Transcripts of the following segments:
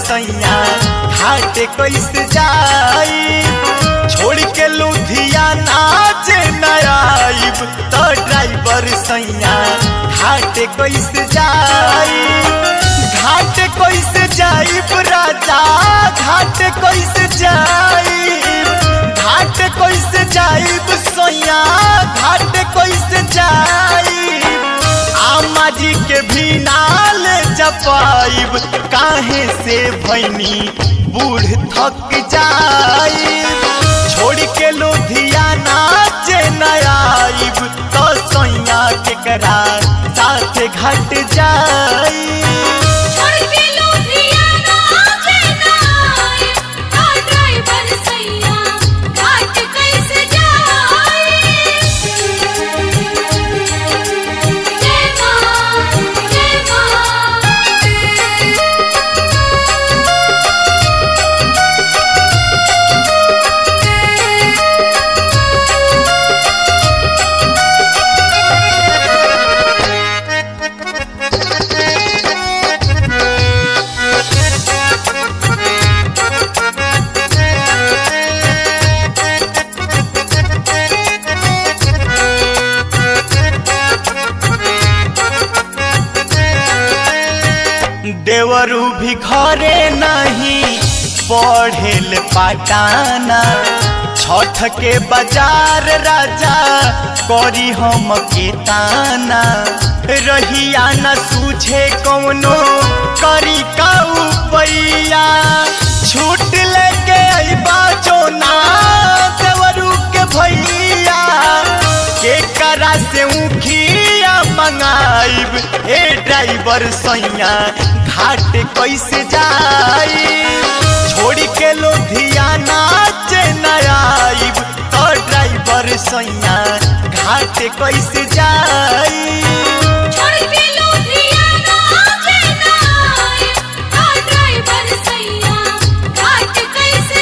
सैया घाट कैसे जाई छोड़ के लुधियाना जे नयाइब तो ड्राइवर सैया घाट कैसे जाई घाट कैसे जाइब राजा घाट कैसे जाइब घाट कैसे जाइब सैया घाट कैसे जाइब आमा जी के भी नाल जपाइब काहे से भैनी बूढ़ थक जाइब छोड़ के लुधियाना जे नयाइब तो सैया के करा साथ घट जाई छोड़ के लुधियाना चेन्नई का ड्राइवर सैया घाट कैसे जाए जय मां जय मां देवरू भी घरे नहीं पढ़ेल पाटाना छठ के बाजार राजा करी हम के ताना रहिया न सूझे कौनो करी का पैया छूट लेके अइबा जो ना देवरू के भैया के करा से उखिया मंगाइब ए ड्राइवर सैया घाट कैसे जाई छोड़ के लुधियाना चेन्नई तो ड्राइवर सैया घाट कैसे जाई छोड़ के लुधियाना चेन्नई का ड्राइवर सैया घाट कैसे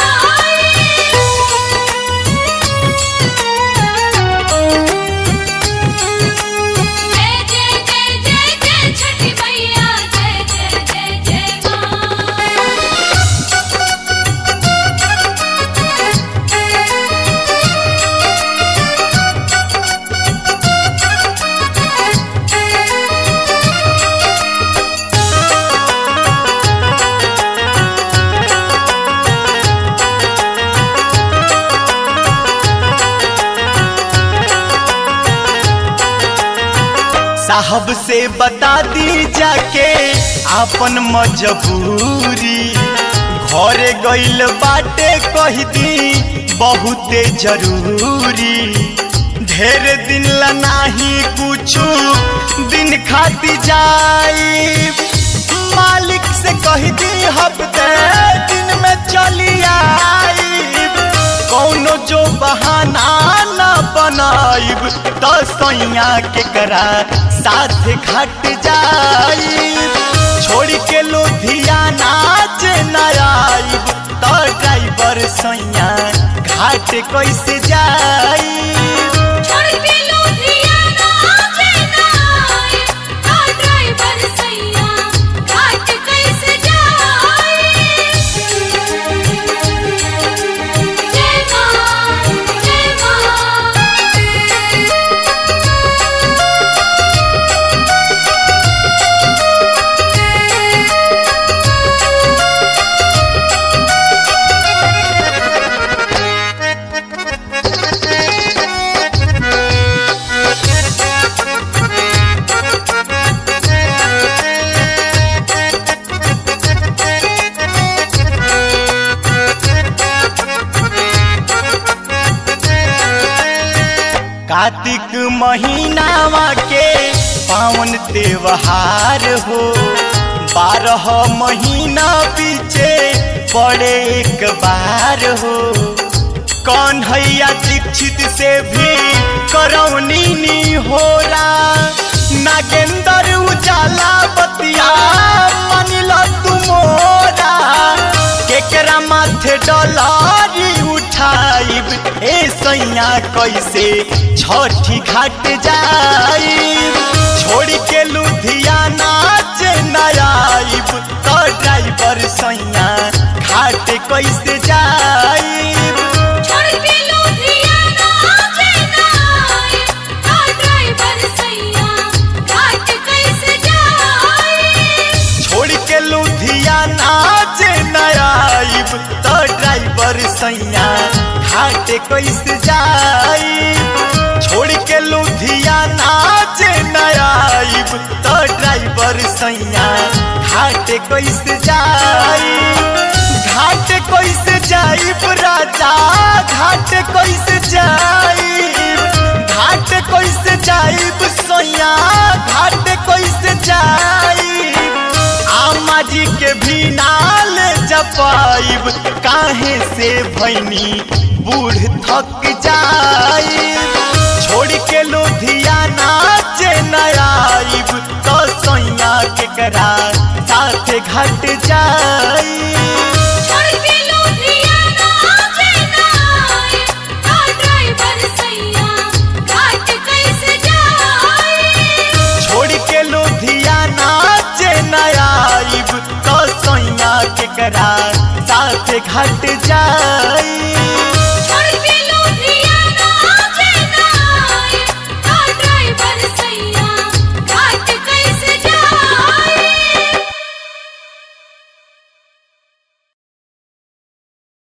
जाए जय जय जय जय जय छठी मैया जय जय जय जय मां साहब से बता दी जाके आपन मजबूरी घरे गइल बाटे कह दी बहुते जरूरी ढेर दिन ला नाही कुछु दिन खाती जाई मालिक से कह दी हफ्ते दिन में चली आई कौनो जो बहाना न बनाइब तो सैया के करा साथ घट जाइब छोड़ के लुधियाना चेन्नई तो ड्राइवर सैया घाट कैसे जाइब छोड़ के लुधियाना चेन्नई का ड्राइवर सैया घाट कैसे जाए जय मां जय मां कार्तिक महीनावा के पावन त्योहार हो बारह महीना पीछे पड़े एक बार हो कौन हैया दीक्षित से भी करौनी नी हो नागेंद्र उजाला बतिया मानिल तुमोरा केकरा माथे डलारी उठ बिछाइब ए सैया कैसे छठी घाट जाइब छोड़ के लुधियाना जे नयाइब तो ड्राइवर सैया घाट कैसे जाइब छोड़ के लुधियाना चेन्नई का ड्राइवर सैया घाट कैसे जाए छोड़ के लुधियाना जे नयाइब तो ड्राइवर सैया घाट कैसे जाइब छोड़ के लुधियाना जे नयाइब तो ड्राइवर सैया घाट कैसे जाइब घाट कैसे जाइब राजा घाट कैसे जाइब घाट कैसे जाइब सैया घाट कैसे जाइब आमा जी के भी नाल जपाइब काहे से भैनी बूढ़ थक जाइब छोड़ के लुधियाना जे नयाइब तो सैया के करा साथे घट जाइब छोड़ के लुधियाना चेन्नई का ड्राइवर सैया घाट कैसे जाए छोड़ के लुधियाना जे नयाइब तो सैया के करा साथे घट जाइब